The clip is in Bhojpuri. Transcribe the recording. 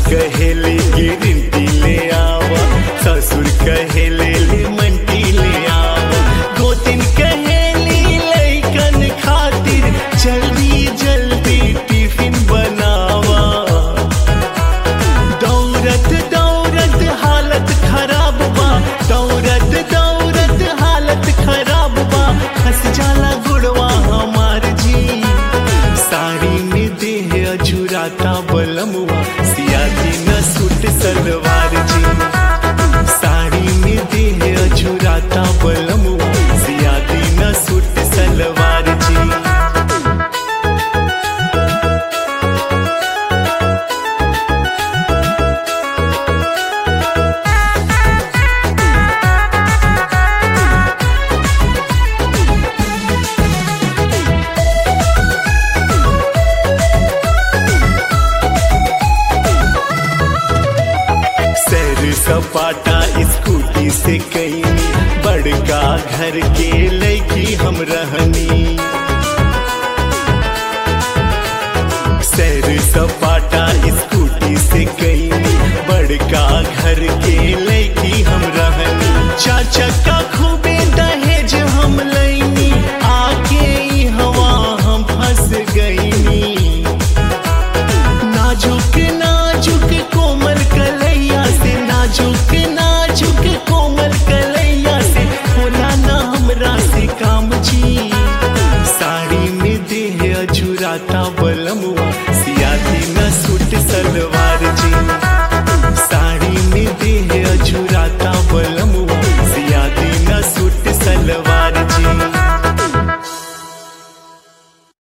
कहेले गिरती ले आवा ससुर कहेले ले मंटी ले आवा गोतिन कहेली लैकन खातिर जल्दी जल्दी टिफिन बनावा दौरत दौरत हालत खराब बा दौरत दौरत हालत खराब बा हंस जाला गुड़वा हमार जी साड़ी में देह अझुराता बलमुआ सियाती न सूट सलवार जी साड़ी में देह अझुराता बलमुआ सियाती न सूट सलवार जी सैर सपाटा स्कूटी से कई बड़का घर के लैकी हम रहनी सैर सपाटा स्कूटी से कई बड़का घर के लैकी हम रहनी चाचा का खूबे दहेज हम लैनी आके ई हवा हम फंस गईनी नाजुक नाजुक कोमल कलैया से नाजुक नाजुक कोमल कलैया से होला ना हमरा से काम जी साड़ी में देह अझुराता बलमुआ सियाती न सूट सलवार